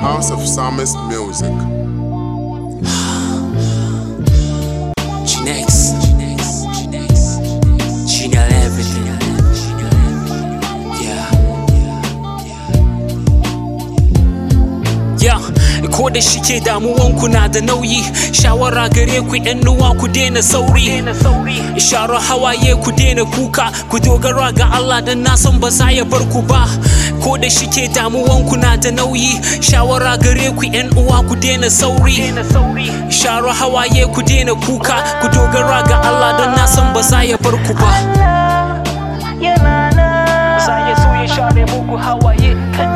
House of Psalmist Music. G-Nex. G-Nel everything. Yeah. Yeah. Ko da shike damuwanku na da nauyi, shawara gare ku ‘yan nuwa ku daina sauri. Sharo hawaye ku daina kuka, ku dogara ga Allah don na san ba za ya bar ku ba. Ko da shike damuwanku na da nauyi, shawara gare ku ‘yan uwa ku daina sauri. Sharo hawaye ku daina kuka, ku dogara ga Allah don na san ba za ya bar ku ba. yana nan za ya so ya share muku hawaye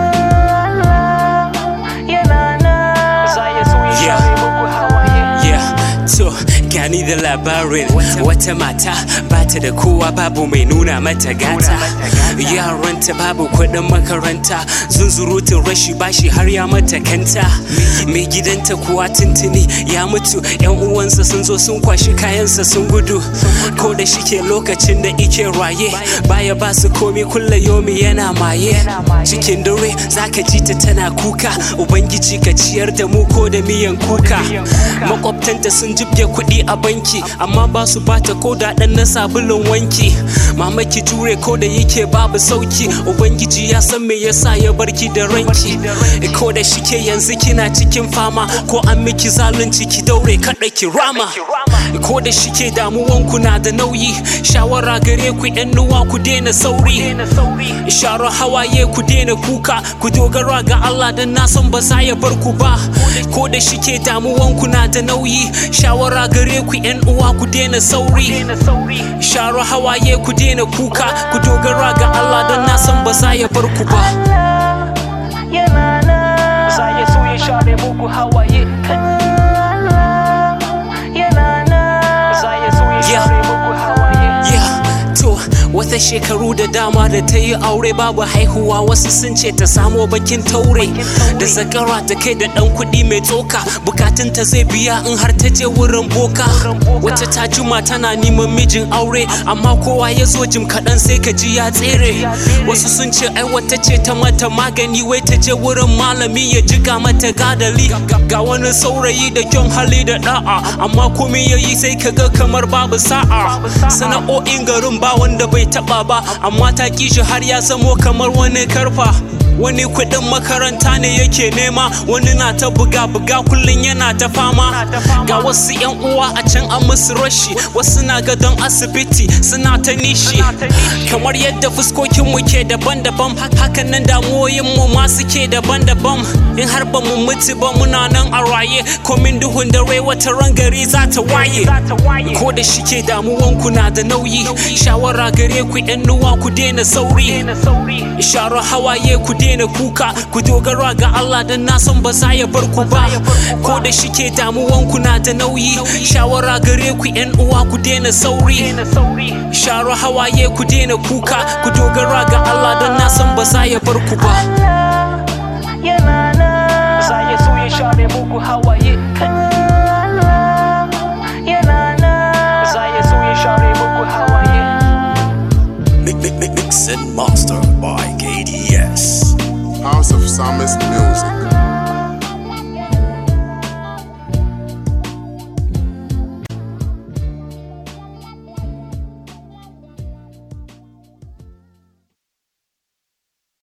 yana nan za ya so ya Yeah. share muku hawaye Yeah, to gani da labarin wata mata ba ta da kowa babu mai nuna mata gata yaranta babu kuɗin makaranta zunzurutun rashi bashi har ya mata kanta mai gidanta kuwa tuntuni ya mutu yan uwansa sun zo sun kwashi kayansa sun gudu ko da shike lokacin da ike raye baya ba su komi kulla yomi yana maye cikin dare zaka ji ta tana kuka ubangiji ka ciyar da mu ko da miyan kuka makwabtanta sun jibge kuɗi a banki amma ba su bata ko da ɗan na sabulun wanki mamaki jure ko da yake babu sauki ubangiji ya san me yasa ya barki da ranki ko da shike yanzu kina cikin fama ko an miki zalunci ki daure kaɗa ki rama ko da shike damuwanku na da nauyi shawara gare ku yan nuwa ku daina sauri sharo hawaye ku daina kuka ku dogara ga Allah don na san ba za ya bar ku ba ko da shike damuwanku na da nauyi shawara gare ku yan uwa ku daina sauri sharo hawaye ku daina kuka ku dogara ga Allah don na san ba za ya bar ku ba yana nan za ya so ya share muku hawaye yana nan za ya so ya Yeah. share muku hawaye Yeah, to wata shekaru da dama da ta yi aure babu haihuwa wasu sun ce ta samo bakin taure da zakara ta kai da dan kuɗi mai tsoka bukatunta zai biya in har ta je wurin boka wata ta juma tana neman mijin aure amma kowa ya zo jim kaɗan sai ka ji ya tsere wasu sun ce ai wata ce ta mata magani wai ta je wurin malami ya jiga mata gadali ga wani saurayi da kyan hali da da'a amma komai ya yi sai ka ga kamar babu sa'a sana'o'in garin ba wanda bai taba ba amma ta kishi har ya zamo kamar wani karfa wani kuɗin makaranta ne yake nema wani na ta buga buga kullum yana ta fama ga wasu yan uwa a can an musu rashi wasu na gadon asibiti suna ta nishi kamar yadda fuskokin mu ke daban-daban hakan nan damuwoyin mu ma suke daban-daban in har ba mu mutu ba muna nan a raye komin duhun dare wata ran gari za ta waye ko da shike damuwanku na da nauyi shawara gare ku yan nuwa ku daina sauri sharo hawaye ku daina kuka ku dogara ga Allah don na san ba za ya bar ku ba ko da shike damuwanku na da nauyi shawara gare ku yan uwa ku daina sauri sharo hawaye ku daina kuka ku dogara ga Allah don na san ba za ya bar ku ba